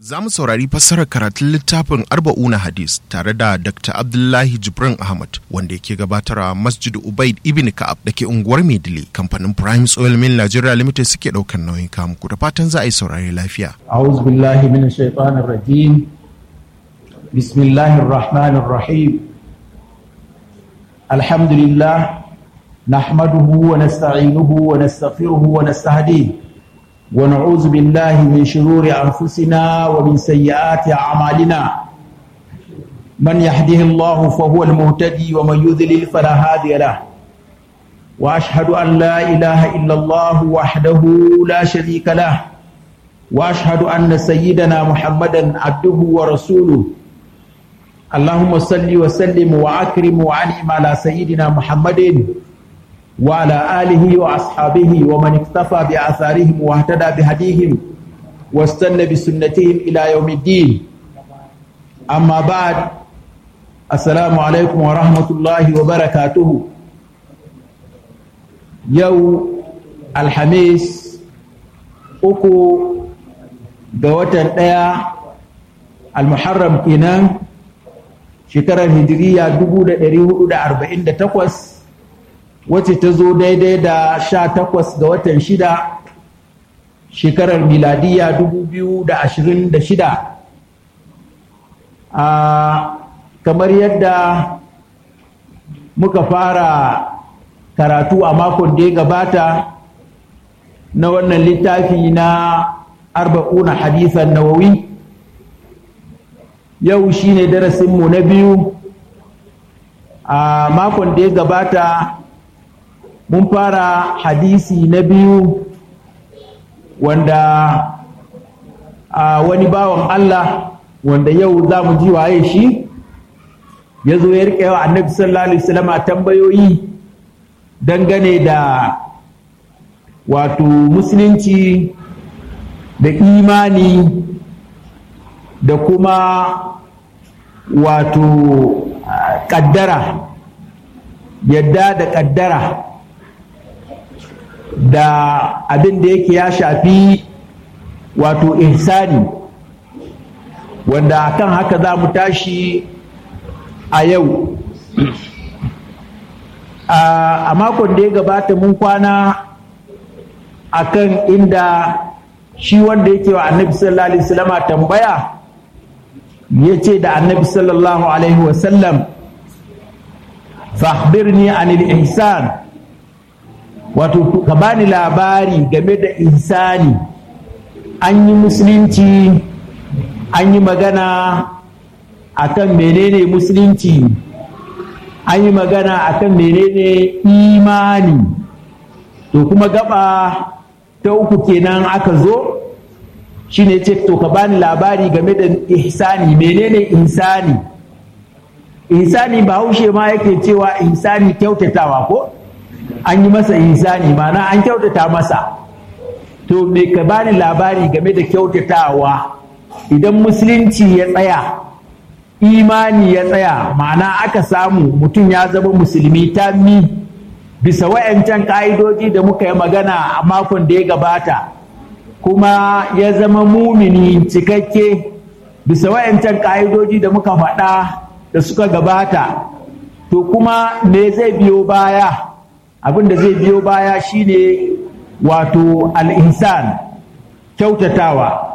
Za mu saurari fassarar karatun littafin Arba'una Hadis tare da Dr. Abdullahi Jibrin Ahmad wanda yake gabatarwa Masjid Ubaid Ibn Ka'ab da ke unguwar Maidile kamfanin Prime Oil Mill Nigeria Limited suke ɗaukar nauyin kamu ku da fatan za a yi saurari lafiya. أعوذ بالله من الشيطان الرجيم بسم الله الرحمن الرحيم الحمد لله نحمده ونستعينه ونستغفره ونستهديه ونعوذ بالله من شرور أنفسنا ومن سيئات أعمالنا من يهده الله فهو المهتدي ومن يذلل فلا هادي له وأشهد أن لا إله إلا الله وحده لا شريك له واشهد ان سيدنا محمدا عبده ورسوله اللهم صل وسلم واكرم وانعم على سيدنا محمد وعلى اله واصحابه ومن اكتفى باثارهم واهتدى بهديهم واستنى بسنتهم الى يوم الدين اما بعد السلام عليكم ورحمه الله وبركاته يوم الخميس uku ga watan ɗaya almuharram kenan shekarar hijiriya 1448 wacce ta zo daidai da 18 ga watan shida shekarar miladiya 2026 a kamar yadda muka fara karatu a makon da ya gabata na wannan littafi na arba'una hadisan nawawi yau shine darasinmu na biyu a makon da ya gabata mun fara hadisi na biyu wanda a wani bawan Allah wanda yau za mu ji waye shi ya zo ya riƙe wa annabi sallallahu alaihi wasallam tambayoyi dangane da wato musulunci da imani da kuma wato ƙaddara yadda da ƙaddara da abin da yake ya shafi wato ihsani wanda kan haka za mu tashi a yau a makon da ya gabata mun kwana akan inda shi wanda yake wa annabi sallallahu alaihi wasallama tambaya ya ce da annabi sallallahu alaihi wasallam fahbirni anil ihsan wato ka bani labari game da ihsani an yi musulunci an yi magana akan menene musulunci an yi magana akan menene imani to kuma gaba ta uku kenan aka zo shine ce to ka bani labari game da ihsani menene insani ihsani ba haushe ma yake cewa ihsani kyautatawa ko an yi masa ihsani mana an kyautata masa to me ka bani labari game da kyautatawa idan musulunci ya tsaya imani ya tsaya ma'ana aka samu mutum ya zama musulmi tammi bisa wayancan ƙa'idoji da muka yi magana a makon da ya gabata kuma ya zama mumini cikakke bisa wayancan ƙa'idoji da muka faɗa da suka gabata to kuma me zai biyo baya abin da zai biyo baya shine wato al'insan kyautatawa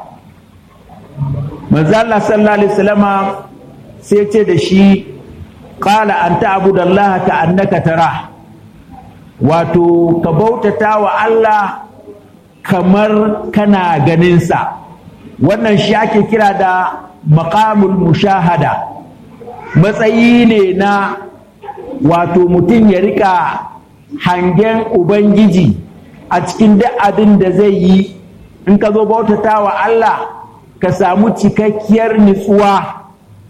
manzo Allah sallallahu alaihi wasallama sai ce da shi qala an ta'budallaha ka annaka tarah wato ka bautata wa Allah kamar kana ganinsa wannan shi ake kira da maqamul mushahada matsayi ne na wato mutum ya rika hangen ubangiji a cikin duk abin da zai yi in ka zo bautata wa Allah ka samu cikakkiyar nutsuwa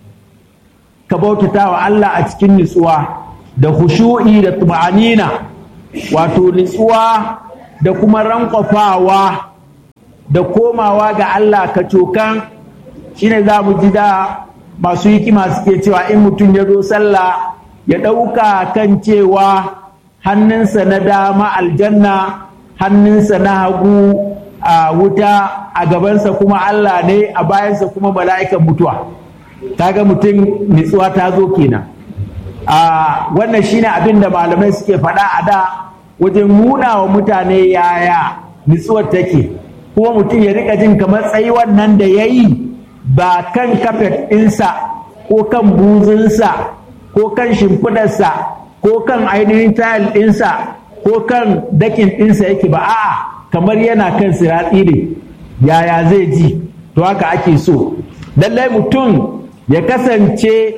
ka bautata wa Allah a cikin nutsuwa da khushu'i da tuma'anina wato nutsuwa da kuma rankwafawa da komawa ga Allah ka cokan shine za mu ji da masu hikima suke cewa in mutum ya zo sallah ya ɗauka kan cewa hannunsa na dama aljanna hannunsa na hagu a wuta a gabansa kuma Allah ne a bayansa kuma mala'ikan mutuwa kaga mutum nitsuwa ta zo kenan a wannan shine abin da malamai suke faɗa a da wajen nuna wa mutane yaya nitsuwar take kuma mutum ya rika jin kamar tsayi wannan da ya yi ba kan kafet ɗinsa ko kan buzunsa ko kan shimfidarsa ko kan ainihin tayal ɗinsa ko kan dakin ɗinsa yake ba a'a kamar yana kan siratsi ne yaya zai ji to haka ake so lallai mutum ya kasance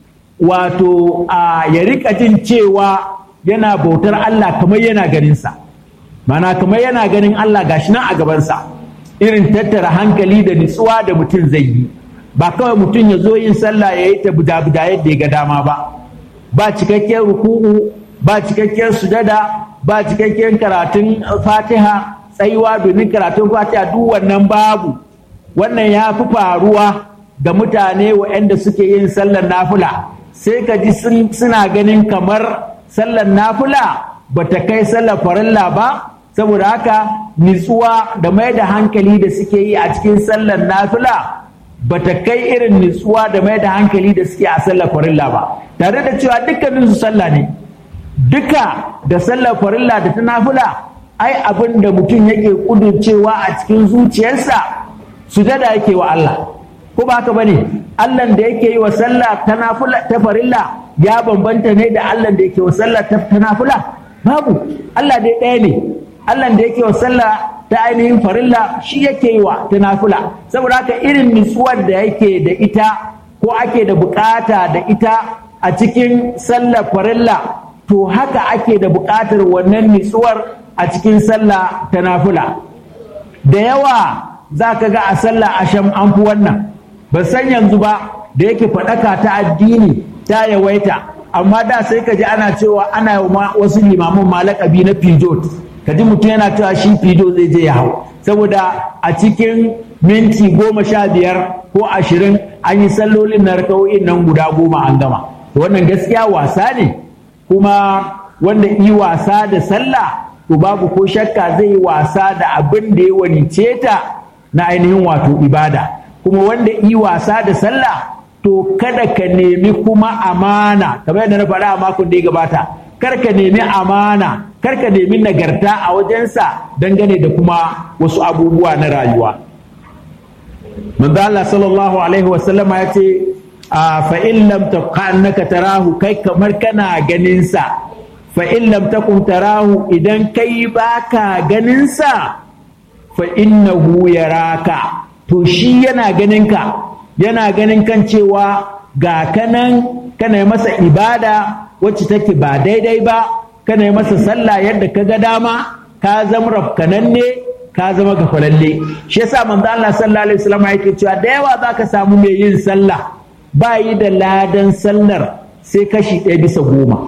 wato a ya rika jin cewa yana bautar Allah kamar yana ganinsa mana kamar yana ganin Allah gashi nan a gabansa irin tattara hankali da nutsuwa da mutum zai yi ba kawai mutum ya zo yin sallah ya yi ta buda-buda yadda ya ga dama ba ba cikakken ruku'u ba cikakken sujada ba cikakken karatun fatiha tsayuwa domin karatun fatiha duk wannan babu wannan ya fi faruwa ga mutane waɗanda suke yin sallar nafula sai ka ji suna ganin kamar sallar nafula ba ta kai sallar farilla ba saboda haka nitsuwa da mai da hankali da suke yi a cikin sallar nafila ba ta kai irin nitsuwa da mai da hankali da suke a sallar farilla ba tare da cewa dukkanin su sallah ne duka da sallar farilla da ta nafila ai abin da mutum yake kudurcewa a cikin zuciyarsa sujada yake wa Allah ko ba haka bane Allah da yake yi wa sallah ta nafila ta farilla ya bambanta ne da Allah da yake wa sallah ta nafila babu Allah dai ɗaya ne Allah da yake wa sallah ta ainihin farilla shi yake yi wa ta nafila saboda haka irin nutsuwar da yake da ita ko ake da bukata da ita a cikin sallar farilla to haka ake da bukatar wannan nutsuwar a cikin sallah ta nafila da yawa za ka ga a sallah asham an fi wannan ba san yanzu ba da yake faɗaka ta addini ta yawaita amma da sai ka ji ana cewa ana yi wasu limamin malakabi na pijot ka ji mutum yana cewa shi fido zai je ya hau saboda a cikin minti goma sha biyar ko ashirin an yi sallolin na raka'o'in nan guda goma an gama wannan gaskiya wasa ne kuma wanda yi wasa da sallah to babu ko shakka zai yi wasa da abin da ya wanice ta na ainihin wato ibada kuma wanda yi wasa da sallah to kada ka nemi kuma amana kamar yadda na faɗa a makon da ya gabata kar ka nemi amana kar ka nemi nagarta a wajensa dangane da kuma wasu abubuwa na rayuwa manzo Allah sallallahu alaihi wasallama ya ce fa in lam annaka tarahu kai kamar kana ganin sa fa in lam takun tarahu idan kai baka ganin sa fa innahu yaraka to shi yana ganin ka yana ganin kan cewa ga kanan kana masa ibada wacce take ba daidai ba kana yi masa sallah yadda ka ga dama ka zama rafkananne ka zama gafalalle shi yasa manzo Allah sallallahu alaihi wasallam yake cewa da yawa zaka samu mai yin sallah ba yi da ladan sallar sai kashi ɗaya bisa goma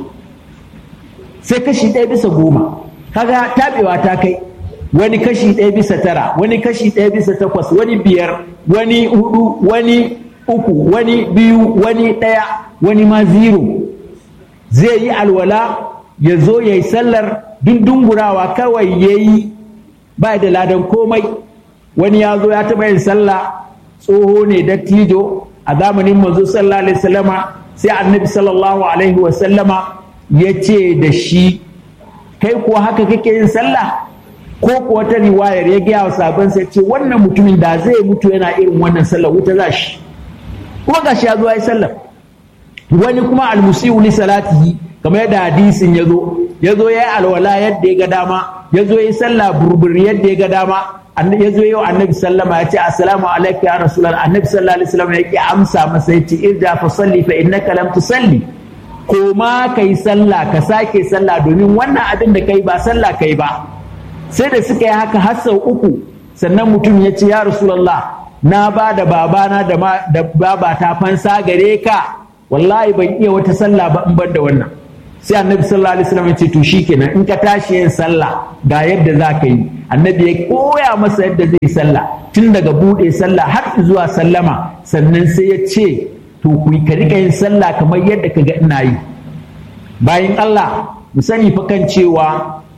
sai kashi ɗaya bisa goma kaga tabewa ta kai wani kashi ɗaya bisa tara wani kashi ɗaya bisa takwas wani biyar wani hudu wani uku wani biyu wani ɗaya wani ma zero zai yi alwala ya zo ya yi sallar dundungurawa kawai ya yi ba da ladan komai wani ya zo ya taɓa yin sallah tsoho ne dattijo a zamanin manzo sallallahu alaihi wasallama sai annabi sallallahu alaihi wasallama ya ce da shi kai kuwa haka kake yin sallah ko kuwa ta riwayar ya gaya wa sabon sai ce wannan mutumin da zai mutu yana irin wannan sallah wuta za shi kuma gashi ya zo ya yi sallah wani kuma almusiu li salatihi kamar yadda hadisin ya zo ya zo ya yi alwala yadda ya ga dama ya zo ya yi sallah burbur yadda ya ga dama ya zo yau annabi sallama ya ce assalamu alaikum ya rasulullah annabi sallallahu alaihi wasallam ya ki amsa masa ya ce irja fa salli fa innaka lam tusalli ko ma kai sallah ka sake sallah domin wannan abin da kai ba sallah kai ba sai da suka yi haka har sau uku sannan mutum ya ce ya rasulullah na ba da babana da babata fansa gare ka wallahi ban iya wata sallah ba in ban da wannan sai annabi sallallahu alaihi wasallam ya ce to shikenan in ka tashi yin sallah ga yadda za ka yi annabi ya koya masa yadda zai sallah tun daga bude sallah har zuwa sallama sannan sai ya ce to ku ka rika yin sallah kamar yadda ka ga ina yi bayan Allah mu sani fa kan cewa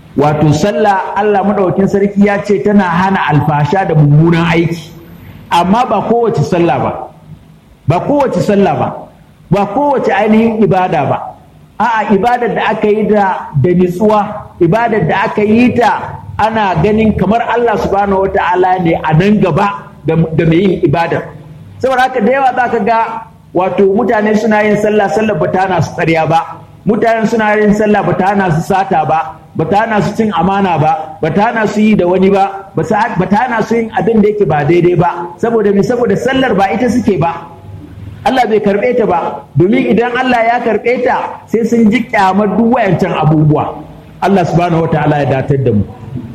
wato sallah Allah madaukakin sarki ya ce tana hana alfasha da mummunan aiki amma ba kowace sallah ba ba kowace sallah ba ba kowace ainihin ibada ba a'a ibadar da aka yi da da nitsuwa ibadar da aka yi ta ana ganin kamar Allah subhanahu wata'ala ne a nan gaba da mai yin ibadar saboda haka da yawa za ka ga wato mutane suna yin sallah sallah ba ta hana su tsariya ba mutane suna yin sallah ba ta hana su sata ba ba ta hana su cin amana ba ba ta hana su yi da wani ba ba ta hana su yin abin da yake ba daidai ba saboda me saboda sallar ba ita suke ba Allah bai karɓe ta ba domin idan Allah ya karɓe ta sai sun ji kyamar duk wayancan abubuwa Allah subhanahu wataala ya datar da mu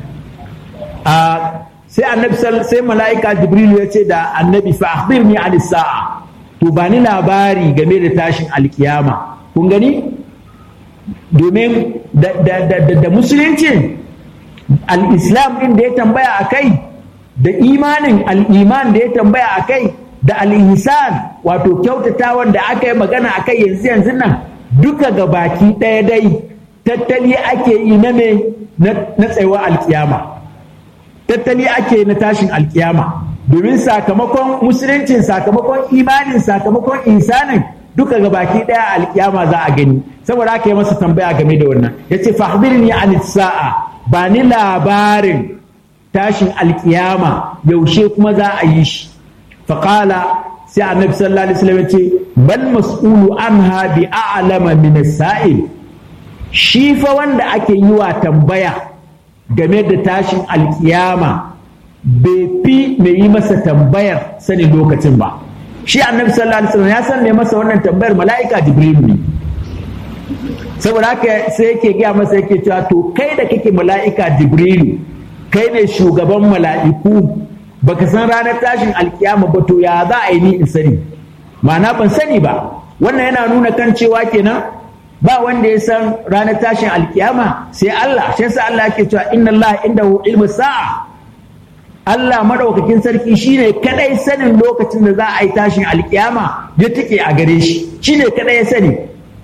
sai annabi sai mala'ika jibril ya ce da annabi fa akhbirni an sa'a to ba ni labari game da tashin alkiyama kun gani domin da musulunci al-islam din da ya tambaya a kai da imanin al-iman da ya tambaya a kai da al-ihsan wato kyautatawan da aka yi magana a kai yanzu yanzu nan duka ga baki ɗaya dai tattali ake yi na me na tsayuwa alkiyama tattali ake na tashin alkiyama domin sakamakon musuluncin sakamakon imanin sakamakon insanin duka ga baki daya alkiyama za a gani saboda haka yi masa tambaya game da wannan ya ce fahbirni an sa'a ba ni labarin tashin alkiyama yaushe kuma za a yi shi faƙala sai annabi sallallahu alaihi wasallam ya ce bal mas'ulu anha bi a'lama min sa'il shi fa wanda ake yi wa tambaya game da tashin alkiyama bai fi mai yi masa tambayar sanin lokacin ba shi annabi sallallahu alaihi wasallam ya san mai masa wannan tambayar mala'ika jibril ne saboda haka sai yake gaya masa yake cewa to kai da kake mala'ika jibril kai ne shugaban mala'iku baka san ranar tashin alkiyama ba to ya za a yi ni in sani ma'ana ban sani ba wannan yana nuna kan cewa kenan ba wanda ya san ranar tashin alkiyama sai Allah shi yasa Allah yake cewa inna Allah indahu ilmu sa'a Allah madaukakin sarki shine kadai sanin lokacin da za a yi tashin alkiyama ya take a gare shi shine kadai ya sani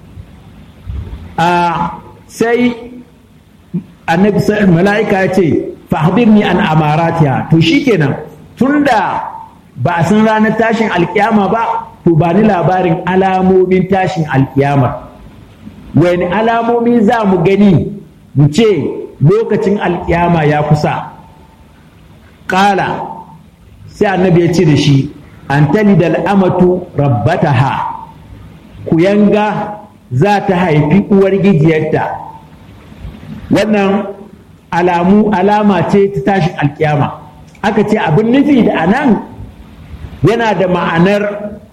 a sai annabi mala'ika ya ce fahbirni an amaratiha to shikenan tunda ba a san ranar tashin alkiyama ba to ba ni labarin alamomin tashin alkiyama wani alamomi za mu gani mu ce lokacin alkiyama ya kusa ƙala sai annabi ya ce da shi an tali da al'amatu rabbataha kuyanga za ta haifi uwar gijiyarta wannan alamu alama ce ta tashin alkiyama aka ce abin nufi da anan yana da ma'anar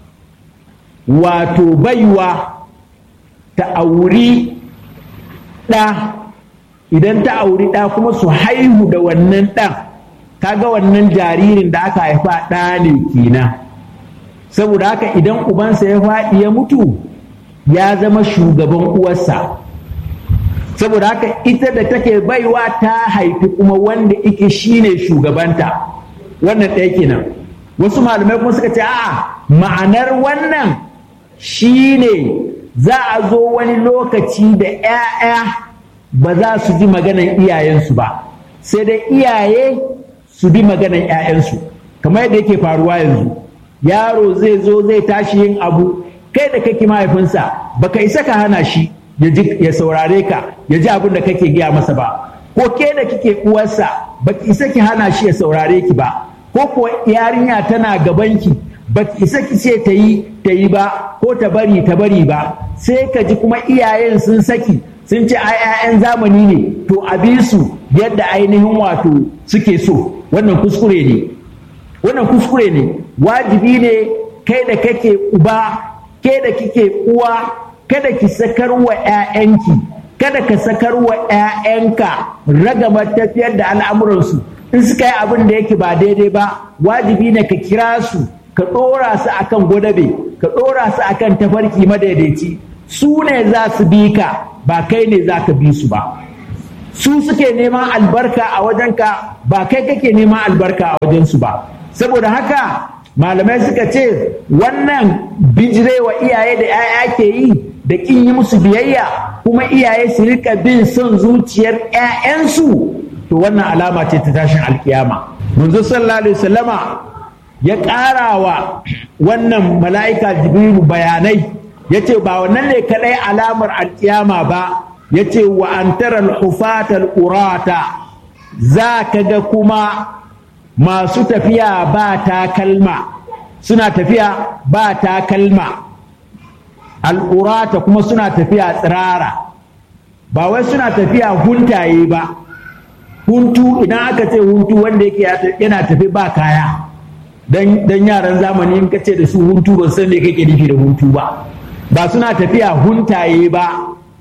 wato baiwa ta auri ɗa idan ta auri ɗa kuma su haihu da wannan ɗan kaga wannan jaririn da aka haifa ɗa ne kenan saboda haka idan ubansa ya faɗi ya mutu ya zama shugaban uwarsa saboda haka ita da take baiwa ta haifi kuma wanda ike shine shugabanta wannan ɗaya kenan wasu malamai kuma suka ce a'a ma'anar wannan shine za a zo wani lokaci da 'ya'ya ba za su ji maganan iyayensu ba sai dai iyaye su bi maganan 'ya'yansu kamar yadda yake faruwa yanzu yaro zai zo zai tashi yin abu kai da kake mahaifinsa baka isa ka hana shi ya saurare ka ya ji abin da kake gaya masa ba ko ke da kike uwarsa baki isa ki hana shi ya saurare ki ba ko ko yarinya tana gabanki baki isa ki ce ta yi ta yi ba ko ta bari ta bari ba sai ka ji kuma iyayen sun saki sun ce ai 'ya'yan zamani ne to a bi su yadda ainihin wato suke so wannan kuskure ne wannan kuskure ne wajibi ne kai da kake uba ke da kike uwa kada ki sakar wa 'ya'yanki kada ka sakar wa 'ya'yanka ragamar tafiyar da al'amuransu in suka yi abin da yake ba daidai ba wajibi ne ka kira su ka ɗora su akan gwadabe ka ɗora su akan tafarki madaidaici su ne za su bi ka ba kai ne za ka bi su ba su suke neman albarka a wajenka ba kai kake neman albarka a wajensu ba saboda haka malamai suka ce wannan bijirewa iyaye da 'ya'ya ke yi da ƙin yi musu biyayya kuma iyaye su rika bin son zuciyar 'ya'yansu to wannan alama ce ta tashin alkiyama manzo sallallahu alaihi wasallama ya ƙara wa wannan mala'ika jibrilu bayanai ya ce ba wannan ne kaɗai alamar alkiyama ba ya ce wa an tara hufatal urata za ka ga kuma masu tafiya ba takalma suna tafiya ba takalma al'urata kuma suna tafiya tsirara ba wai suna tafiya huntaye ba huntu idan aka ce huntu wanda yake yana tafi ba kaya dan yaran zamani in ka ce da su huntu ba san me kake nufi da huntu ba ba suna tafiya huntaye ba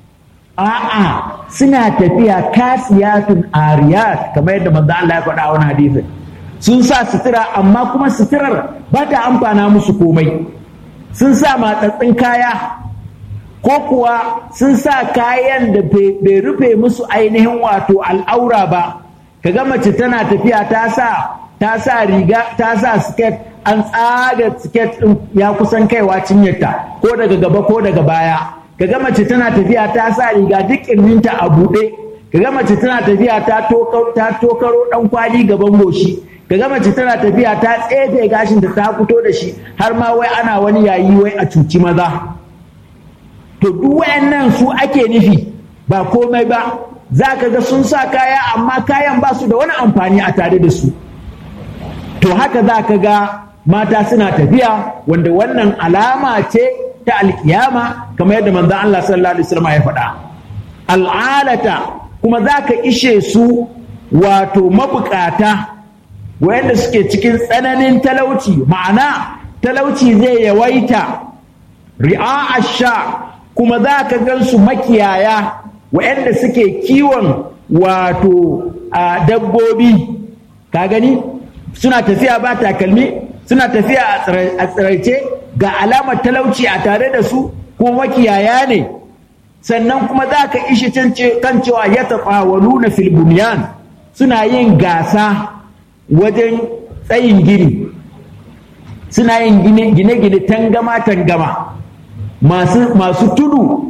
a'a suna tafiya kasiyatun ariyat kamar yadda manzo Allah ya faɗa wani hadisin sun sa sutura amma kuma suturar ba ta amfana musu komai sun sa matsatsin kaya ko kuwa sun sa kayan da bai rufe musu ainihin wato al'aura ba kaga mace tana tafiya ta sa ta sa riga ta sa siket an tsaga siket ɗin ya kusan kaiwa cinyarta ko daga gaba ko daga baya kaga mace tana tafiya ta sa riga duk ƙirminta a buɗe kaga mace tana tafiya ta tokaro ɗan kwali gaban goshi kaga mace tana tafiya ta tsefe gashin da ta fito da shi har ma wai ana wani yayi wai a cuci maza to duk wayannan su ake nufi ba komai ba za ka ga sun sa kaya amma kayan ba su da wani amfani a tare da su to haka za ka ga mata suna tafiya wanda wannan alama ce ta alkiyama kamar yadda manzon Allah sallallahu alaihi wasallam ya faɗa al'alata kuma za ka ishe su wato mabukata wayanda suke cikin tsananin talauci ma'ana talauci zai yawaita ri'a sha kuma za ka gan su makiyaya wayanda suke kiwon wato a dabbobi ka gani suna tafiya ba takalmi suna tafiya a tsiraice ga alamar talauci a tare da su ko makiyaya ne sannan kuma za ka ishi kan cewa ya taɓawalu na filbuniyan suna yin gasa wajen tsayin gini suna yin gine-gine tangama-tangama masu tudu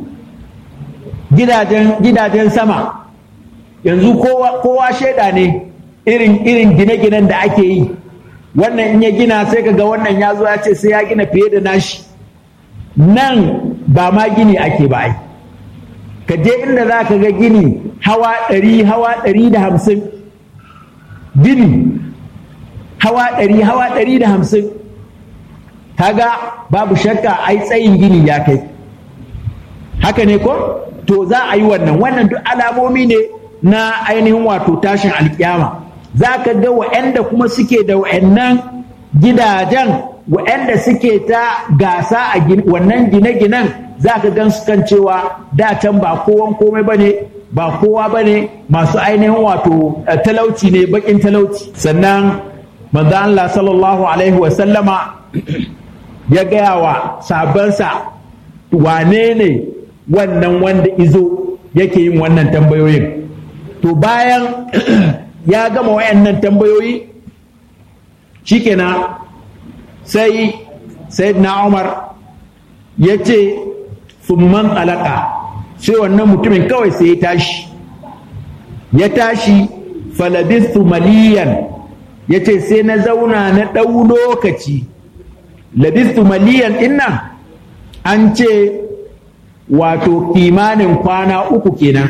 gidajen sama yanzu kowa shaida ne irin gine-ginen da ake yi wannan in ya gina sai kaga wannan ya zo ya ce sai ya gina fiye da nashi nan ba ma gini ake ba ai ka je inda za ka ga gini hawa ɗari hawa ɗari da hamsin gini hawa ɗari hawa ɗari da hamsin kaga babu shakka ai tsayin gini ya kai haka ne ko to za a yi wannan wannan duk alamomi ne na ainihin wato tashin alkiyama za ka ga wa'anda kuma suke da wa'annan gidajen wa'anda suke ta gasa a wannan gine-ginen za ka gan su kan cewa da can ba kowan komai ba ne ba kowa ba ne masu ainihin wato talauci ne bakin talauci sannan manzo Allah sallallahu alaihi wa sallama ya gaya wa sabansa wane ne wannan wanda izo yake yin wannan tambayoyin to bayan ya gama wayannan tambayoyi shikenan sai sayyidina Umar ya ce summan alaka sai wannan mutumin kawai sai ya tashi ya tashi falabistu maliyan ya ce sai na zauna na ɗau lokaci labistu maliyan dinnan an ce wato kimanin kwana uku kenan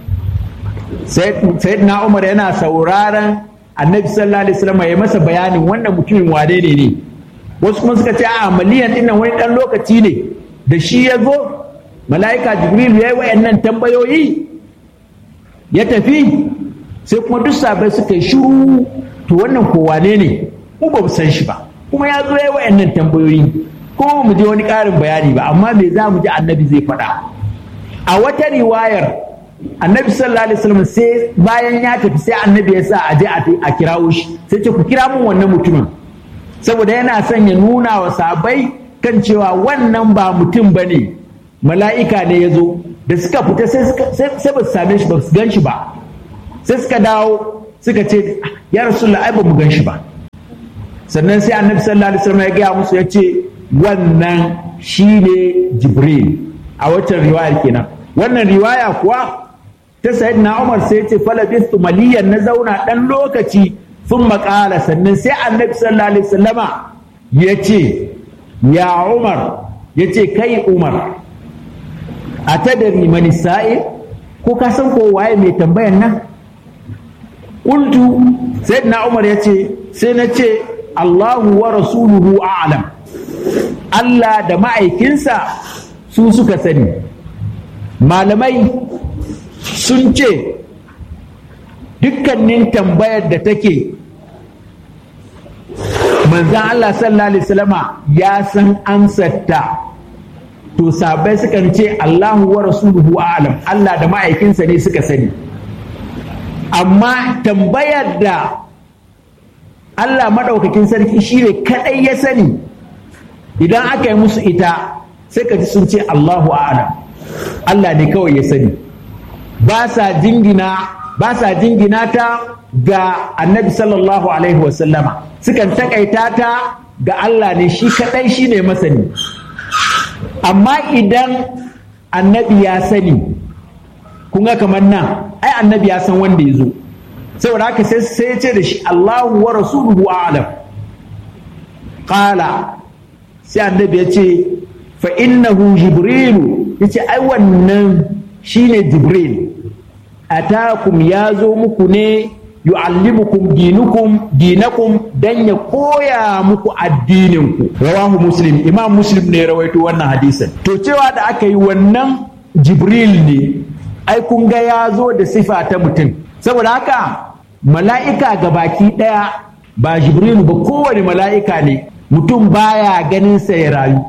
sayyidina umar yana sauraron annabi sallallahu alaihi wasallam ya masa bayanin wannan mutumin wane ne ne wasu kuma suka ce a maliyan dinnan wani ɗan lokaci ne da shi ya zo mala'ika jibril ya yi wa'annan tambayoyi ya tafi sai kuma duk sabai suka yi shiru to wannan ko wane ne mu ba mu san shi ba kuma ya zo ya yi wa'annan tambayoyi kuma mu je wani ƙarin bayani ba amma me za mu ji annabi zai faɗa a wata riwayar annabi sallallahu alaihi wasallam sai bayan ya tafi sai annabi ya sa a je a kirawo shi sai ce ku kira mun wannan mutumin saboda yana son ya nuna wa sabai kan cewa wannan ba mutum ba ne mala'ika ne ya zo da suka fita sai ba su same shi ba su gan shi ba sai suka dawo suka ce ya rasulullah ai ba mu gan shi ba sannan sai annabi sallallahu alaihi wasallam ya gaya musu ya ce wannan shine jibril a waccan riwayar kenan wannan riwaya kuwa ta sayyidina Umar sai ce falabistu maliyan na zauna dan lokaci sun makala sannan sai annabi sallallahu alaihi wasallama ya ce ya Umar ya ce kai Umar a tadari mani sa'i ko ka san ko waye mai tambayan nan qultu sayyidina Umar ya ce sai na ce Allahu wa rasuluhu a'lam Allah da ma'aikinsa su suka sani malamai sun ce dukkanin tambayar da take manzan Allah sallallahu alaihi wasallama ya san ansarta to sabai sukan ce Allahu wa rasuluhu a'lam Allah da ma'aikinsa ne suka sani amma tambayar da Allah maɗaukakin sarki shi ne kaɗai ya sani idan aka yi musu ita sai ka ji sun ce Allahu a'lam Allah ne kawai ya sani ba sa jingina ba sa jingina ta ga annabi sallallahu alaihi wasallama sukan takaita ta ga Allah ne shi kaɗai shi ne masani amma idan annabi ya sani kun ga kamar nan ai annabi ya san wanda ya zo saboda haka sai ya ce da shi Allahu wa rasuluhu a'lam qala sai annabi ya ce fa innahu jibrilu yace ai wannan shine jibril atakum ya zo muku ne yu'allimukum dinukum dinakum dan ya koya muku addininku rawahu muslim imam muslim ne rawaito wannan hadisin to cewa da aka yi wannan jibril ne ai kun ga ya zo da sifa ta mutum saboda haka mala'ika ga baki ɗaya ba jibrilu ba kowane mala'ika ne mutum baya ganin sa ya rayu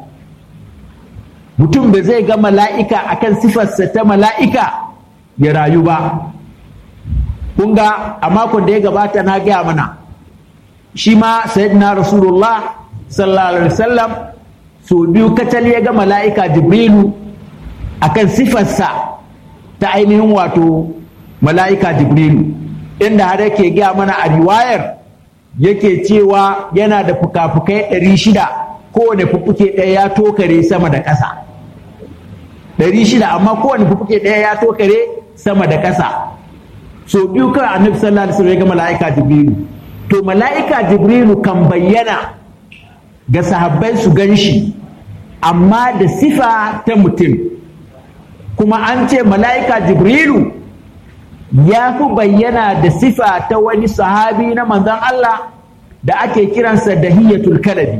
mutum da zai ga mala'ika akan sifarsa ta mala'ika ya rayu ba kun ga a makon da ya gabata na gaya mana shi ma sayyidina rasulullah sallallahu alaihi wasallam so biyu kacal ya ga mala'ika jibrilu akan sifarsa ta ainihin wato mala'ika jibrilu inda har yake gaya mana a riwayar yake cewa yana da fuka-fukai ɗari shida kowane fuffuke ɗaya ya tokare sama da ƙasa ɗari shida amma kowane fuffuke ɗaya ya tokare sama da ƙasa so biyu kan annabi sallallahu alaihi wasallam ya ga mala'ika jibrilu to mala'ika jibrilu kan bayyana ga sahabbai su gan shi amma da sifa ta mutum kuma an ce mala'ika jibrilu ya fi bayyana da sifa ta wani sahabi na manzon Allah da ake kiransa dahiyatul kalabi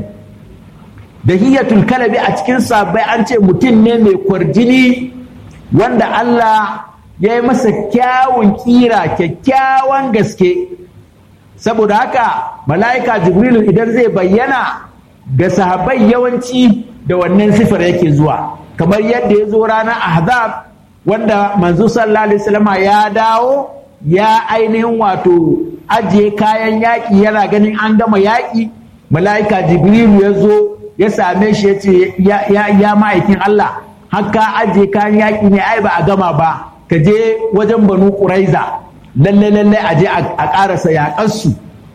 dahiyatul kalabi a cikin sabai an ce mutum ne mai kwarjini wanda Allah ya yi masa kyawun kira kyakkyawan gaske saboda haka mala'ika jibrilu idan zai bayyana ga sahabai yawanci da wannan sifar yake zuwa kamar yadda ya zo ranar ahzab wanda manzo sallallahu alaihi wasallam ya dawo ya ainihin wato ajiye kayan yaƙi yana ganin an gama yaƙi mala'ika jibrilu ya zo ya same shi ya ce ya ma'aikin Allah haka ajiye kayan yaƙi ne ai ba a gama ba ka je wajen banu ƙuraiza lalle lalle a je a ƙarasa yaƙarsu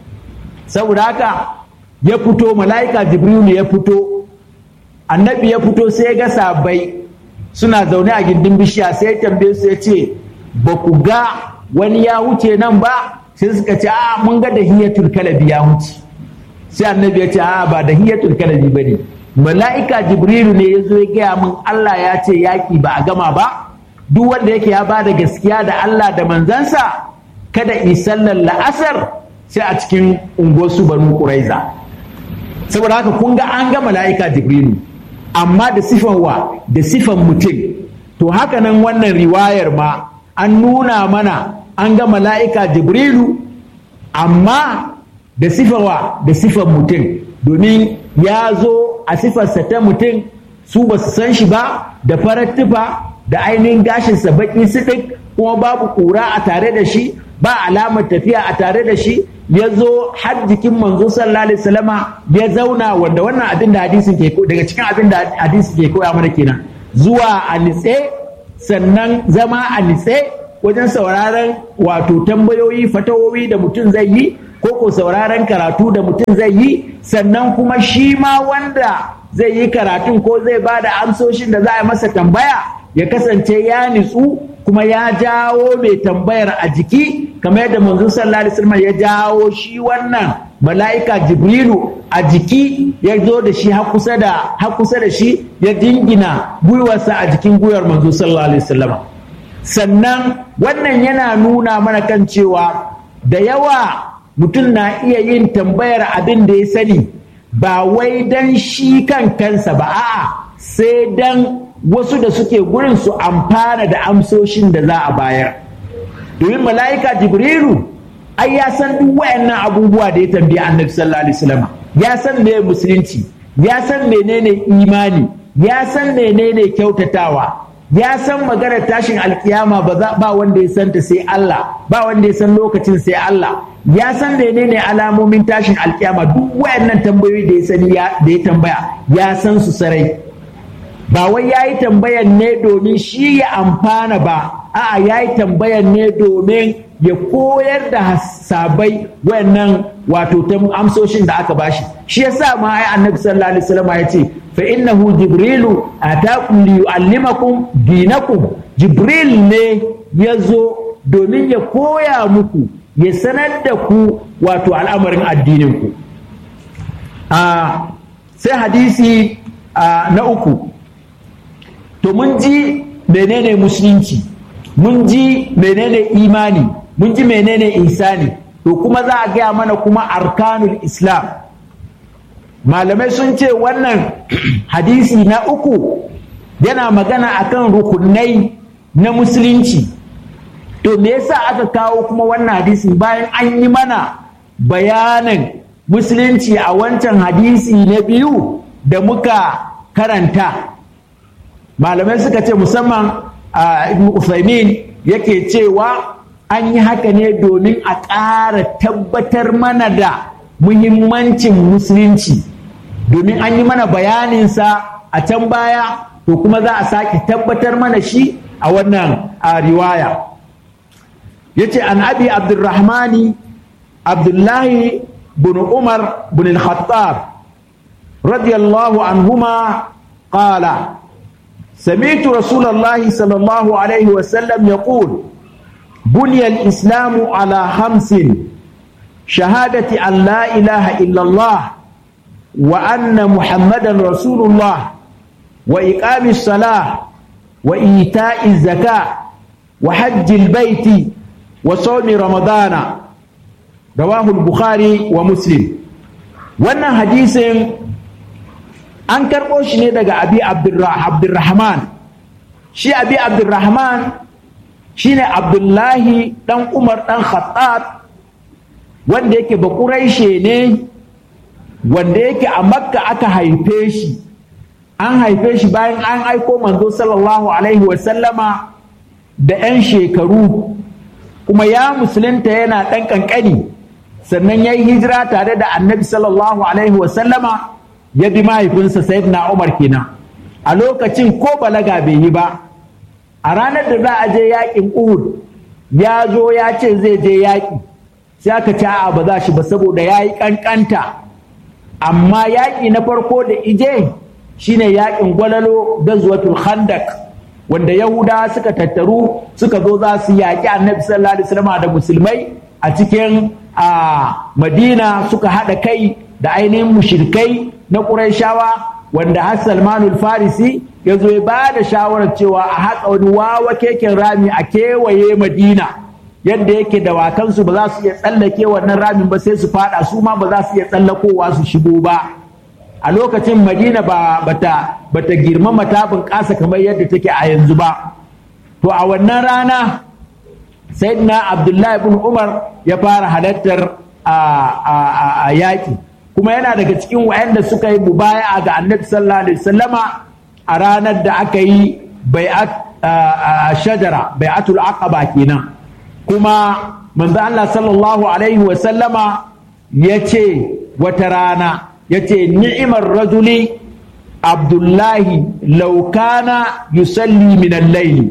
saboda haka ya fito mala'ika jibrilu ya fito annabi ya fito sai ga sabai suna zaune a gindin bishiya sai ya tambaye su ya ce ba ku ga wani ya wuce nan ba sai suka ce a mun ga da hiyatul kalabi ya wuce sai annabi ya ce a ba da hiyatul kalabi ba ne mala'ika jibrilu ne ya zo ya gaya min Allah ya ce yaƙi ba a gama ba duk wanda yake ya bada gaskiya da Allah da manzansa kada yi sallar la'asar sai a cikin unguwarsu banu ƙuraiza saboda haka kun ga an ga mala'ika jibrilu amma da sifan wa da sifan mutum to haka nan wannan riwayar ma an nuna mana an ga mala'ika jibrilu amma da sifan wa da sifan mutum domin ya zo a sifarsa ta mutum su ba su san shi ba da farar tufa da ainihin gashinsa baki siɗik kuma babu ƙura a tare da shi ba alamar tafiya a tare da shi ya zo har jikin manzo sallallahu alaihi wasallama ya zauna wanda wannan abin da hadisin ke daga cikin abin da hadisin ke koya mana kenan zuwa a nitse sannan zama a nitse wajen sauraron wato tambayoyi fatawowi da mutum zai yi ko ko sauraron karatu da mutum zai yi sannan kuma shi ma wanda zai yi karatun ko zai ba da amsoshin da za a masa tambaya ya kasance ya nitsu kuma ya jawo mai tambayar a jiki kamar yadda manzo sallallahu alaihi wasallam ya jawo shi wannan mala'ika jibrilu a jiki ya zo da shi har kusa da har kusa da shi ya dingina gwiwarsa a jikin gwiwar manzo sallallahu alaihi wasallam sannan wannan yana nuna mana kan cewa da yawa mutum na iya yin tambayar abin da ya sani ba wai dan shi kan kansa ba a'a sai dan wasu da suke gurin su amfana da amsoshin da za a bayar domin mala'ika jibrilu ai ya san duk wayannan abubuwa da ya tambayi annabi sallallahu alaihi wasallam ya san me musulunci ya san menene imani ya san menene kyautatawa ya san maganar tashin alkiyama ba ba wanda ya santa sai Allah ba wanda ya san lokacin sai Allah ya san menene alamomin tashin alkiyama duk wayannan tambayoyi da ya sani da ya tambaya ya san su sarai ba wai ya yi tambayan ne domin shi ya amfana ba a'a ya yi tambayan ne domin ya koyar da sabai wayannan wato ta amsoshin da aka bashi shi yasa ma ai annabi sallallahu alaihi wasallam ya ce fa innahu jibrilu atakum li yuallimakum dinakum jibril ne ya zo domin ya koya muku ya sanar da ku wato al'amarin addinin ku sai hadisi na uku to mun ji menene musulunci mun ji menene imani mun ji menene insani to kuma za a gaya mana kuma arkanul islam malamai sun ce wannan hadisi na uku yana magana akan rukunai na musulunci to me yasa aka kawo kuma wannan hadisi bayan an yi mana bayanin musulunci a wancan hadisi na biyu da muka karanta malamai suka ce musamman a ibn Uthaymin yake cewa an yi haka ne domin a ƙara tabbatar mana da muhimmancin musulunci domin an yi mana bayaninsa a can baya to kuma za a sake tabbatar mana shi a wannan a riwaya ya ce an abi abdurrahmani abdullahi bin umar bin al-khattab radiyallahu anhuma qala سمعت رسول الله صلى الله عليه وسلم يقول بني الإسلام على خمس شهادة أن لا إله إلا الله وأن محمدا رسول الله وإقام الصلاة وإيتاء الزكاة وحج البيت وصوم رمضان رواه البخاري ومسلم وأن حديث an karɓo shi ne daga abi abdurrahman shi abi abdurrahman shi ne abdullahi ɗan umar ɗan khattab wanda yake bakuraishe ne wanda yake a makka aka haife shi an haife shi bayan an aiko manzo sallallahu alaihi wasallama da 'yan shekaru kuma ya musulunta yana ɗan ƙanƙani sannan ya yi hijira tare da annabi sallallahu alaihi wasallama ya bi mahaifinsa sayyidina Umar kenan a lokacin ko balaga bai yi ba a ranar da za a je yakin Uhud ya zo ya ce zai je yaƙi sai aka ce a ba za shi ba saboda ya yi ƙanƙanta amma yaƙi na farko da ije shine yaƙin gwalalo gazwatul khandak wanda yahuda suka tattaru suka zo za su yaƙi annabi sallallahu alaihi wasallam da musulmai a cikin a madina suka haɗa kai da ainihin mushrikai na ƙurayshawa wanda har salmanul farisi ya zo ya ba da shawarar cewa a haƙa wani wawa keken rami a kewaye madina yadda yake dawakansu ba za su iya tsallake wannan ramin ba sai su fada su ma ba za su iya tsallakowa su shigo ba a lokacin madina ba bata bata girmama ta bunƙasa kamar yadda take a yanzu ba to a wannan rana sayyidina abdullahi ibn umar ya fara halartar a yaƙi kuma yana daga cikin wayanda suka yi mubaya'a ga annabi sallallahu alaihi wasallama a ranar da aka yi bai'at shajara bai'atul aqaba kenan kuma manzo Allah sallallahu alaihi wasallama yace wata rana yace ni'imar rajuli abdullahi law kana yusalli min al-layl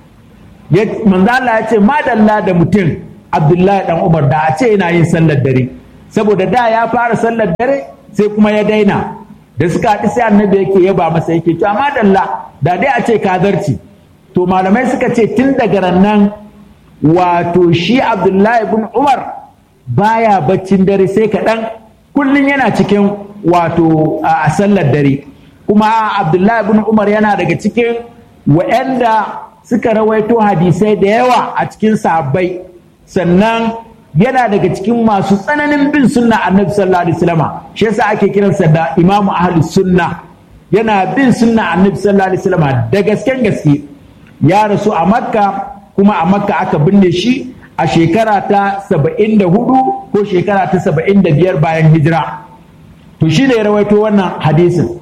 manzo Allah yace madalla da mutum abdullahi dan Umar da a ce yana yin sallar dare saboda da ya fara sallar dare sai kuma ya daina da suka haɗu sai annabi yake yaba masa yake to amma dalla da dai a ce ka zarci to malamai suka ce tun daga rannan wato shi abdullahi ibn umar baya baccin dare sai kaɗan kullum yana cikin wato a sallar dare kuma abdullahi ibn umar yana daga cikin wa'anda suka rawaito hadisai da yawa a cikin sahabbai sannan yana daga cikin masu tsananin bin sunna annabi sallallahu alaihi wasallam shi yasa ake kiransa da imamu ahli sunna yana bin sunna annabi sallallahu alaihi wasallam da gasken gaske ya rasu a makka kuma a makka aka binne shi a shekara ta saba'in da hudu ko shekara ta saba'in da biyar bayan hijira to shi ne ya rawaito wannan hadisin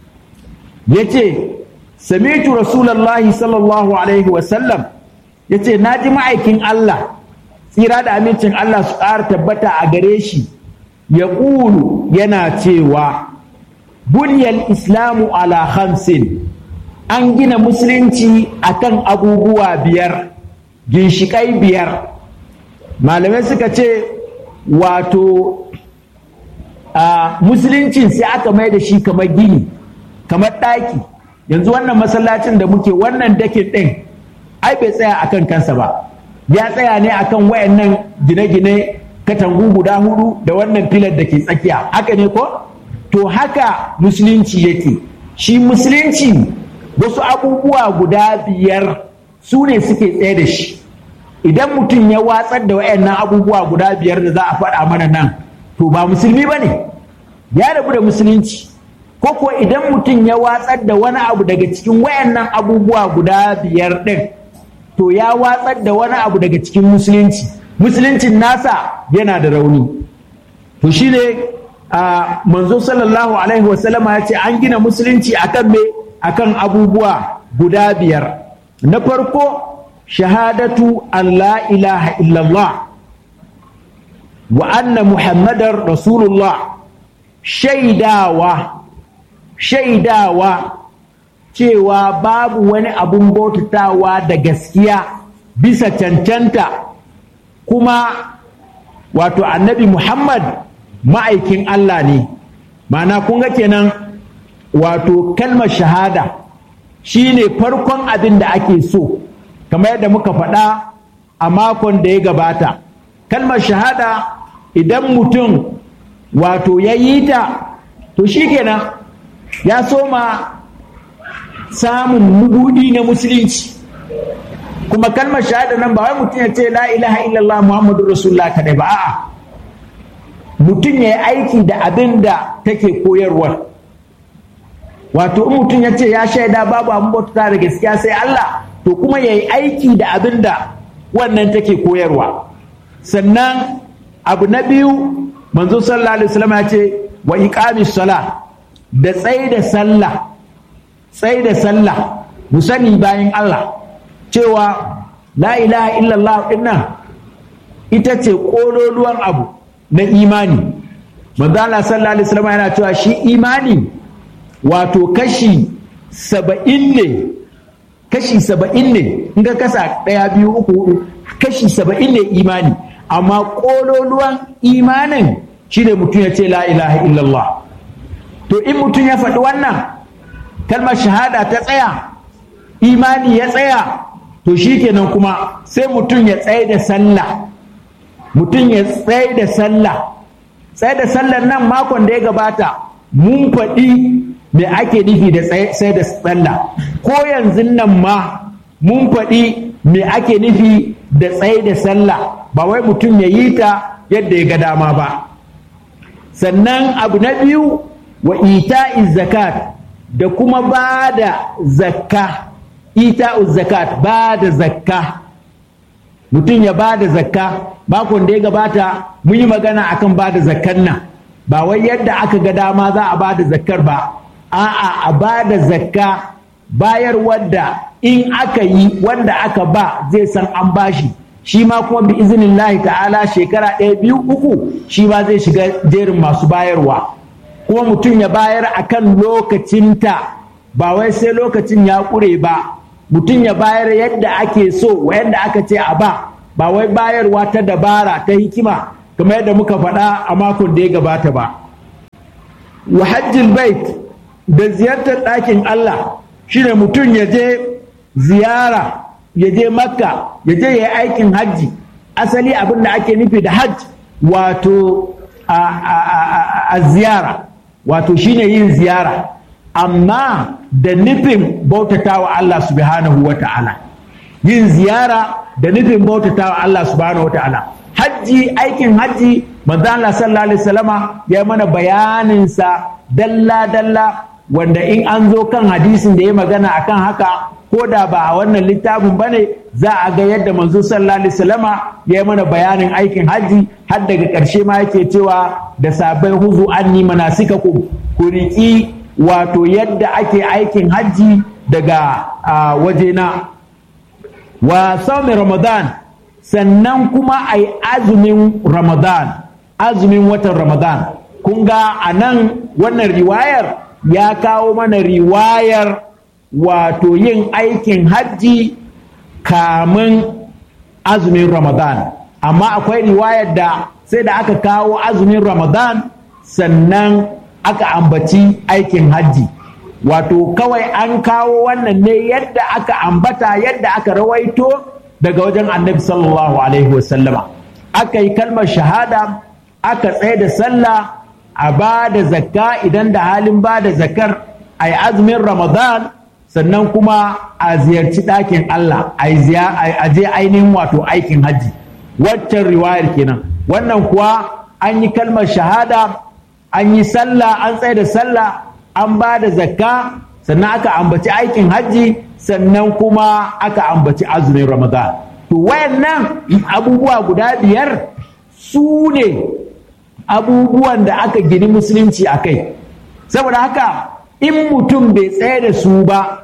ya ce samitu rasulallahi sallallahu alaihi wasallam ya ce na ji ma'aikin Allah tsira da amincin Allah su ƙara tabbata a gare shi ya ƙulu yana cewa bunyal islamu ala hamsin an gina musulunci akan abubuwa biyar ginshiƙai biyar malamai suka ce wato a musuluncin sai aka mai da shi kamar gini kamar ɗaki yanzu wannan masallacin da muke wannan dakin ɗin ai bai tsaya akan kansa ba ya tsaya ne akan wayannan gine-gine katangu guda hudu da wannan filar da ke tsakiya haka ne ko to haka musulunci yake shi musulunci wasu abubuwa guda biyar su ne suke tsaye da shi idan mutum ya watsar da wayannan abubuwa guda biyar da za a faɗa mana nan to ba musulmi ba ne ya rabu da musulunci ko ko idan mutum ya watsar da wani abu daga cikin wayannan abubuwa guda biyar ɗin to ya watsar da wani abu daga cikin musulunci musuluncin nasa yana da rauni to shine a manzo sallallahu alaihi wasallama ya ce an gina musulunci akan me akan abubuwa guda biyar na farko shahadatu an la ilaha illallah wa anna muhammadar rasulullah shaidawa shaidawa cewa babu wani abun bautatawa da gaskiya bisa cancanta kuma wato annabi muhammad ma'aikin allah ne ma'ana kun ga kenan wato kalmar shahada shine farkon abin da ake so kamar yadda muka faɗa a makon da ya gabata kalmar shahada idan mutum wato ya yi ta to shi kenan ya soma samun mubudi na musulunci kuma kalmar shahada nan ba wai mutum ya ce la ilaha illallah muhammadu rasulullah kadai ba a'a mutum ya yi aiki da abin da take koyarwa wato in mutum ya ce ya shaida babu abin bauta da gaskiya sai Allah to kuma ya yi aiki da abin da wannan take koyarwa sannan abu na biyu manzo sallallahu alaihi wasallam ya ce wa iqamis sala da tsaye da sallah tsaye da sallah mu sani bayan Allah cewa la ilaha illallah dinnan ita ce kololuwan abu na imani manzo Allah sallallahu alaihi wasallam yana cewa shi imani wato kashi saba'in ne kashi saba'in ne in ka kasa ɗaya biyu uku hudu kashi saba'in ne imani amma ƙololuwan imanin shi ne mutum ya ce la ilaha illallah to in mutum ya faɗi wannan kalmar shahada ta tsaya imani ya tsaya to shi kenan kuma sai mutum ya tsaye da sallah mutum ya tsaye da sallah tsaye da sallar nan makon da ya gabata mun faɗi me ake nufi da tsaye da sallah ko yanzu nan ma mun faɗi me ake nufi da tsaye da sallah ba wai mutum ya yi ta yadda ya ga dama ba sannan abu na biyu wa ita'iz zakat da kuma ba da zakka ita'uz zakat ba da zakka mutum ya ba da zakka makon da ya gabata mun yi magana akan ba da zakkan nan ba wai yadda aka ga dama za a ba da zakkar ba a'a a ba da zakka bayar wadda in aka yi wanda aka ba zai san an bashi shi ma kuma bi izinin ta'ala shekara ɗaya biyu uku shi ma zai shiga jerin masu bayarwa kuma mutum ya bayar a kan lokacinta ba wai sai lokacin ya ƙure ba mutum ya bayar yadda ake so wa yadda aka ce a ba ba wai bayarwa ta dabara ta hikima kamar yadda muka faɗa a makon da ya gabata ba wa hajjil bait da ziyartar ɗakin Allah shine mutum ya je ziyara ya je makka ya je ya yi aikin hajji asali abin da ake nufi da hajj wato a ziyara wato shine yin ziyara amma da nufin bautatawa Allah subhanahu wa ta'ala yin ziyara da nufin bautatawa Allah subhanahu wa ta'ala hajji aikin hajji manzo Allah sallallahu alaihi wasallama ya mana bayanin sa dalla dalla wanda in an zo kan hadisin da ya magana akan haka ko da ba a wannan littafin bane za a ga yadda manzo sallallahu alaihi wasallama ya yi mana bayanin aikin hajji har daga ƙarshe ma yake cewa da sabai huzu anni manasikakum ku riƙi wato yadda ake aikin hajji daga wajena wa sami ramadan sannan kuma a yi azumin ramadan azumin watan ramadan kun ga a nan wannan riwayar ya kawo mana riwayar wato yin aikin hajji kamun azumin ramadan amma akwai riwayar da sai da aka kawo azumin ramadan sannan aka ambaci aikin hajji wato kawai an kawo wannan ne yadda aka ambata yadda aka rawaito daga wajen annabi sallallahu alaihi wasallama aka yi kalmar shahada aka tsaye da sallah a ba da zakka idan da halin ba da zakar a yi azumin ramadan sannan kuma a ziyarci ɗakin allah a je ainihin wato aikin hajji waccan riwayar kenan wannan kuwa an yi kalmar shahada an yi sallah an tsaye da sallah an ba da zakka sannan aka ambaci aikin hajji sannan kuma aka ambaci azumin ramadan to wayannan abubuwa guda biyar su ne abubuwan da aka gini musulunci a kai saboda haka in mutum bai tsaye da su ba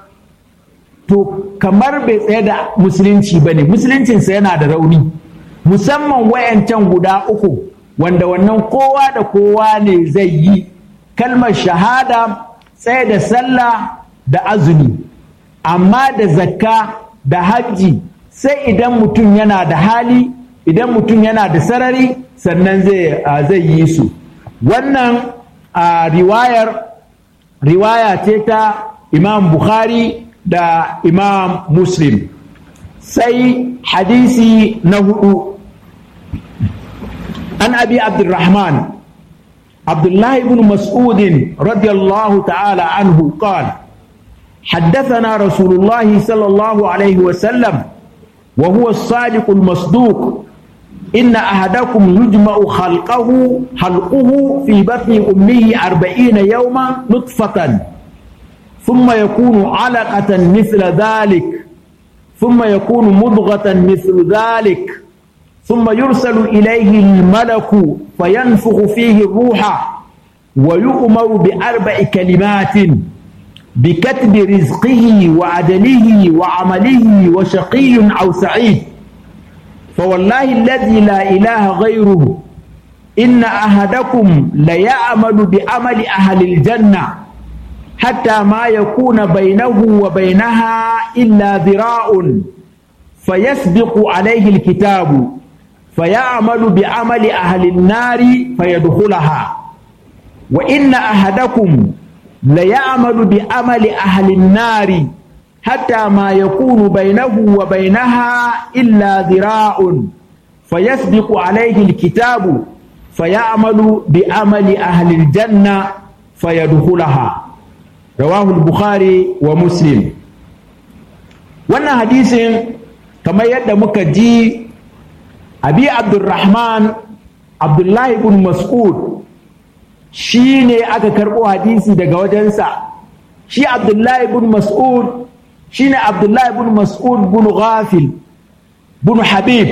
to kamar bai tsaye da musulunci ba ne musuluncinsa yana da rauni musamman wayancan guda uku wanda wannan kowa da kowa ne zai yi kalmar shahada tsaye da sallah da azumi amma da zakka da hajji sai idan mutum yana da hali idan mutum yana da sarari sannan zai yi su wannan riwayar riwaya ce ta imam bukhari da imam muslim sai hadisi na hudu an abi abdurrahman عبد الله بن مسعود رضي الله تعالى عنه قال حدثنا رسول الله صلى الله عليه وسلم وهو الصادق المصدوق إن أحدكم يجمع خلقه خلقه في بطن أمه أربعين يوما نطفة ثم يكون علقة مثل ذلك ثم يكون مضغة مثل ذلك ثم يرسل إليه الملك فينفخ فيه الروح ويؤمر بأربع كلمات بكتب رزقه وعدله وعمله وشقي أو سعيد فوالله الذي لا إله غيره إن أحدكم ليعمل بعمل أهل الجنة حتى ما يكون بينه وبينها إلا ذراع فيسبق عليه الكتاب فيعمل بعمل أهل النار فيدخلها وإن أحدكم ليعمل بعمل أهل النار حتى ما يكون بينه وبينها إلا ذراع فيسبق عليه الكتاب فيعمل بعمل أهل الجنة فيدخلها رواه البخاري ومسلم wannan hadisin kamar yadda muka ji abi abdulrahman abdullahi ibn mas'ud shi ne aka karɓo hadisi daga wajensa shi abdullahi ibn mas'ud shi ne abdullahi ibn mas'ud bin ghafil bin habib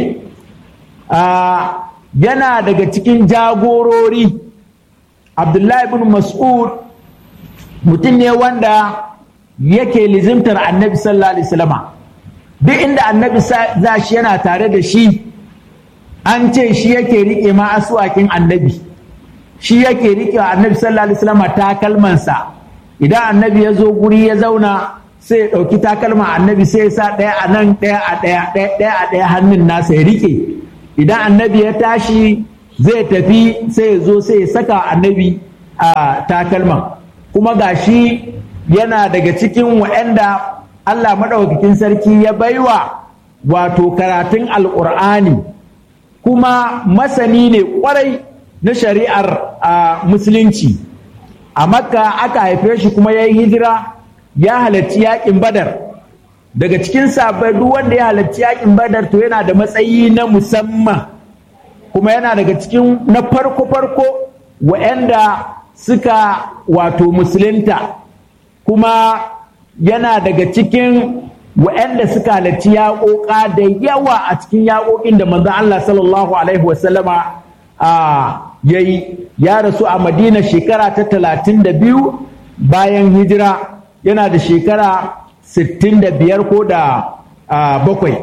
yana daga cikin jagorori abdullahi ibn mas'ud mutum ne wanda yake lizimtar annabi sallallahu alaihi wasallama duk inda annabi za shi yana tare da shi an ce shi yake riƙe ma asuwakin annabi shi yake riƙe wa annabi sallallahu alaihi wasallama takalmansa idan annabi ya zo guri ya zauna sai ya ɗauki takalman annabi sai ya sa ɗaya a nan ɗaya a ɗaya ɗaya a ɗaya hannun nasa ya riƙe idan annabi ya tashi zai tafi sai ya zo sai ya saka annabi a takalman kuma gashi yana daga cikin waɗanda Allah maɗaukakin sarki ya baiwa wato karatun alƙur'ani kuma masani ne ƙwarai na shari'ar musulunci a makka aka haife shi kuma ya yi hijira ya halarci yaƙin badar daga cikin sabai duk wanda ya halarci yaƙin badar to yana da matsayi na musamman kuma yana daga cikin na farko-farko wa'anda suka wato musulunta kuma yana daga cikin wa'anda suka halarci yaƙoƙa da yawa a cikin yaƙoƙin da manzon Allah sallallahu alaihi wasallama ya yi ya rasu a madina shekara ta talatin da biyu bayan hijira yana da shekara sittin da biyar ko da bakwai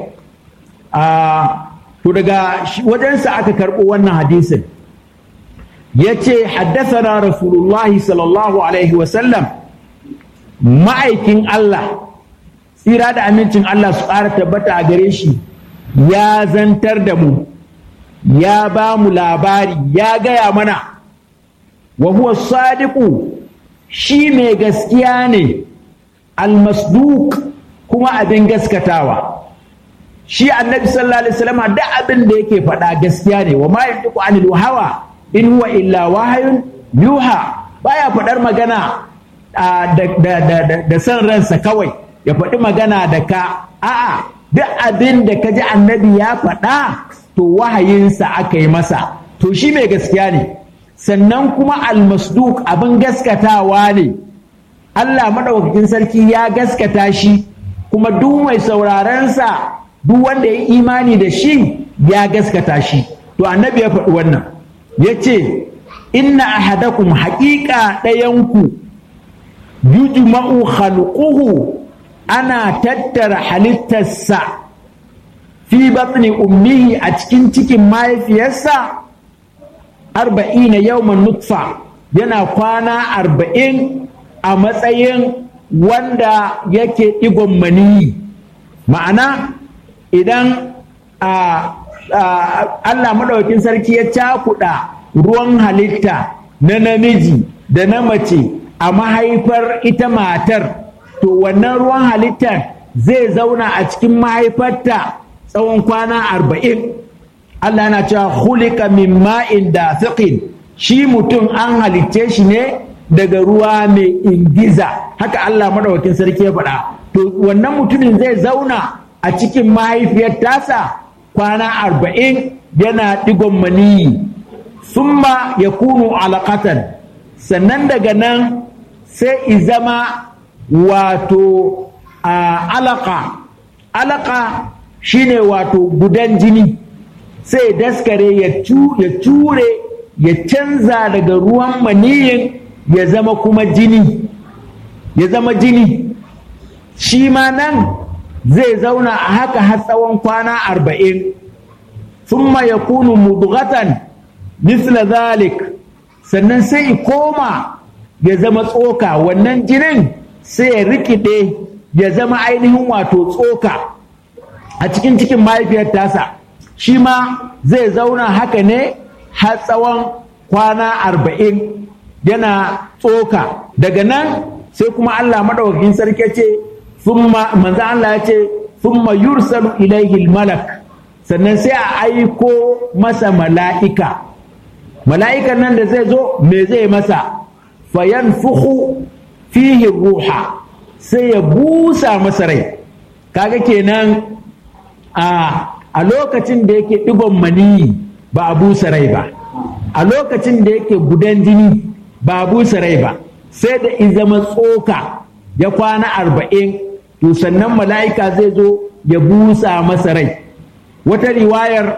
to daga wajensa aka karɓo wannan hadisin ya ce haddasana rasulullahi sallallahu alaihi wasallam ma'aikin Allah tsira da amincin Allah su ƙara tabbata a gare shi ya zantar da mu ya ba mu labari ya gaya mana wa huwa sadiqu shi mai gaskiya ne almasduk kuma abin gaskatawa shi annabi sallallahu alaihi wasallam da abin da yake faɗa gaskiya ne wa ma yantiqu anil hawa in huwa illa wahayun yuha baya faɗar magana da san ransa kawai ya faɗi magana da ka a'a duk abin da ka ji annabi ya faɗa to wahayinsa aka yi masa to shi mai gaskiya ne sannan kuma almasduk abin gaskatawa ne Allah maɗaukakin sarki ya gaskata shi kuma duk mai saurarensa duk wanda ya imani da shi ya gaskata shi to annabi ya faɗi wannan ya ce inna ahadakum haƙiƙa ɗayanku yujma'u khalquhu ana tattara halittarsa fi batni ummihi a cikin cikin mahaifiyarsa arba'ina yawman nutfa yana kwana arba'in a matsayin wanda yake ɗigon maniyi ma'ana idan Allah maɗaukin sarki ya cakuɗa ruwan halitta na namiji da na mace a mahaifar ita matar to wannan ruwan halittar zai zauna a cikin mahaifarta tsawon kwana arba'in Allah na cewa hulika min ma'in da shi mutum an halicce shi ne daga ruwa mai ingiza haka Allah maɗaukakin sarki ya faɗa to wannan mutumin zai zauna a cikin mahaifiyar tasa kwana arba'in yana ɗigon maniyi summa ya kunu alaƙatan sannan daga nan sai izama wato alaka alaka shine wato gudan jini sai daskare ya ture ya canza daga ruwan maniyin ya zama kuma jini ya zama jini shi ma nan zai zauna a haka har tsawon kwana arba'in thumma ya kunu mudghatan misla zalik sannan sai koma ya zama tsoka wannan jinin sai ya rikide ya zama ainihin wato tsoka a cikin cikin mahaifiyar tasa shi ma zai zauna haka ne har tsawon kwana arba'in yana tsoka daga nan sai kuma Allah maɗaukakin sarki ce manzo Allah ya ce thumma yursalu ilaihi malak sannan sai a aiko masa mala'ika mala'ikan nan da zai zo me zai masa fayanfuhu fihi ruha sai ya busa masa rai kaga kenan a a lokacin da yake digon maniyi ba a busa rai ba a lokacin da yake gudan jini ba a busa rai ba sai da in zama tsoka ya kwana arba'in to sannan mala'ika zai zo ya busa masa rai wata riwayar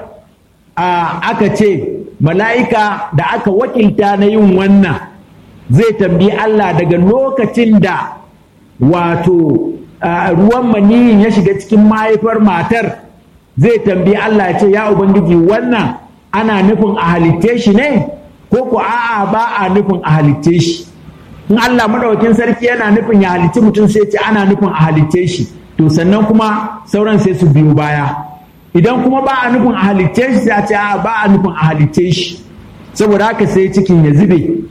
aka ce mala'ika da aka wakilta na yin wannan zai tambayi Allah daga lokacin da wato ruwan maniyin ya shiga cikin mahaifar matar zai tambayi Allah ya ce ya Ubangiji wannan ana nufin a halitte shi ne ko ko a'a ba a nufin a halitte shi in Allah madaukakin sarki yana nufin ya halitti mutum sai ce ana nufin a halitte shi to sannan kuma sauran sai su biyu baya idan kuma ba a nufin a halitte shi sai a ce a ba a nufin a halitte shi saboda haka sai cikin ya zube